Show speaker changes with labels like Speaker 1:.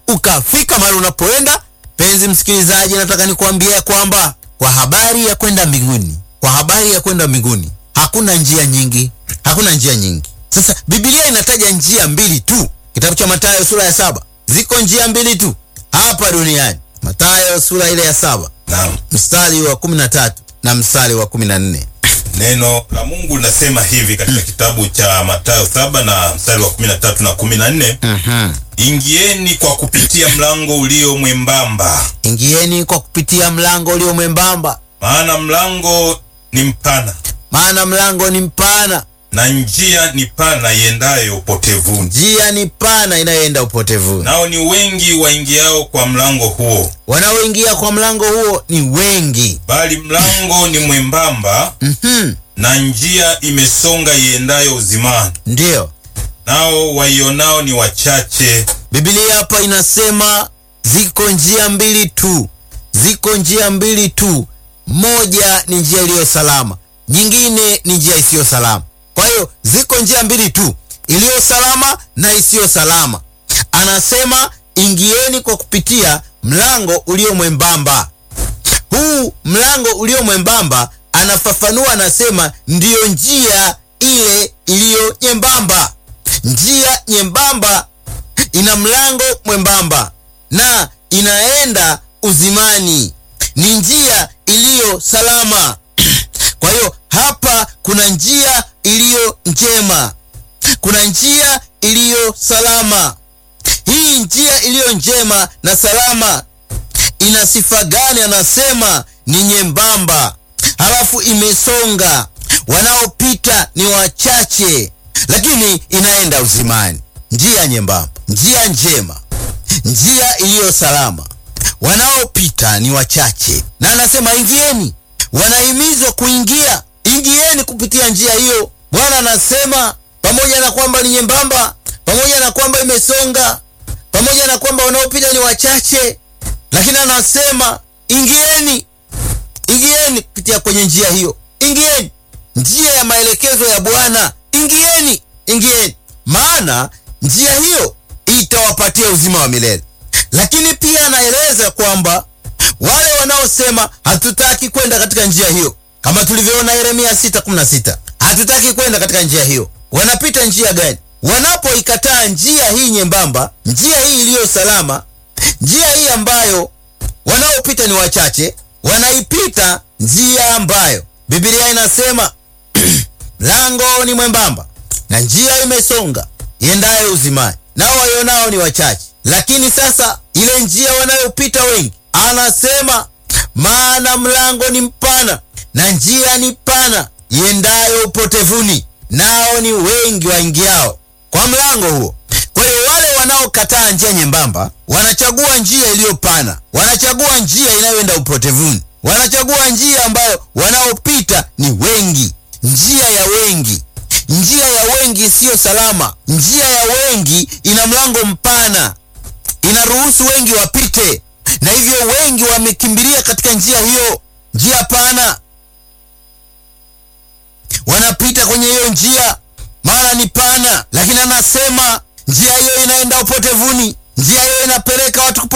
Speaker 1: ukafika mahali unapoenda. Penzi msikilizaji, nataka nikuambia kwamba kwa habari ya kwenda mbinguni, kwa habari ya kwenda mbinguni hakuna njia nyingi, hakuna njia nyingi. Sasa Biblia inataja njia mbili tu, kitabu cha Mathayo sura ya saba. Ziko njia mbili tu hapa duniani. Mathayo sura ile ya saba
Speaker 2: Naam.
Speaker 1: mstari wa kumi na tatu na mstari wa kumi na nne.
Speaker 2: Neno la Mungu linasema hivi katika kitabu cha Mathayo saba na mstari wa 13 na 14, ingieni kwa kupitia mlango ulio mwembamba,
Speaker 1: Ingieni kwa kupitia mlango ulio mwembamba,
Speaker 2: maana mlango ni mpana
Speaker 1: maana mlango ni mpana,
Speaker 2: na njia ni pana iendayo upotevuni,
Speaker 1: njia ni pana inayoenda upotevuni.
Speaker 2: nao ni wengi waingiao kwa mlango huo,
Speaker 1: Wanaoingia kwa mlango huo ni wengi.
Speaker 2: bali mlango ni mwembamba
Speaker 1: Mhm,
Speaker 2: na njia imesonga iendayo uzimani,
Speaker 1: ndiyo
Speaker 2: nao waionao ni wachache.
Speaker 1: Biblia hapa inasema ziko njia mbili tu, ziko njia mbili tu. Moja ni njia iliyo salama, nyingine ni njia isiyo salama. Kwa hiyo ziko njia mbili tu, iliyo salama na isiyo salama. Anasema ingieni kwa kupitia mlango ulio mwembamba. Huu mlango ulio mwembamba, anafafanua, anasema ndiyo njia ile iliyo nyembamba. Njia nyembamba ina mlango mwembamba na inaenda uzimani, ni njia iliyo salama. Kwa hiyo hapa kuna njia iliyo njema, kuna njia iliyo salama. Hii njia iliyo njema na salama ina sifa gani? Anasema ni nyembamba, halafu imesonga, wanaopita ni wachache, lakini inaenda uzimani. Njia nyembamba, njia njema, njia iliyo salama, wanaopita ni wachache, na anasema ingieni. Wanahimizwa kuingia, ingieni kupitia njia hiyo. Bwana anasema pamoja na kwamba ni nyembamba, pamoja na kwamba imesonga, pamoja na kwamba wanaopita ni wachache, lakini anasema ingieni, ingieni kupitia kwenye njia hiyo, ingieni njia ya maelekezo ya Bwana, ingieni, ingieni, maana njia hiyo itawapatia uzima wa milele. Lakini pia anaeleza kwamba wale wanaosema hatutaki kwenda katika njia hiyo, kama tulivyoona Yeremia 6:16, hatutaki kwenda katika njia hiyo, wanapita njia gani? Wanapoikataa njia hii nyembamba, njia hii iliyo salama, njia hii ambayo wanaopita ni wachache, wanaipita njia ambayo Biblia inasema mlango ni mwembamba na njia imesonga iendayo uzimani, nao waionao ni wachache. Lakini sasa ile njia wanayopita wengi, anasema maana mlango ni mpana na njia ni pana iendayo upotevuni, nao ni wengi waingiao kwa mlango huo. Kwa hiyo wale wanaokataa njia nyembamba wanachagua njia iliyo pana, wanachagua njia inayoenda upotevuni, wanachagua njia ambayo wanaopita ni wengi, njia ya wengi. Njia ya wengi isiyo salama. Njia ya wengi ina mlango mpana, inaruhusu wengi wapite, na hivyo wengi wamekimbilia katika njia hiyo, njia pana. Wanapita kwenye hiyo njia, maana ni pana, lakini anasema njia hiyo inaenda upotevuni, njia hiyo inapeleka watu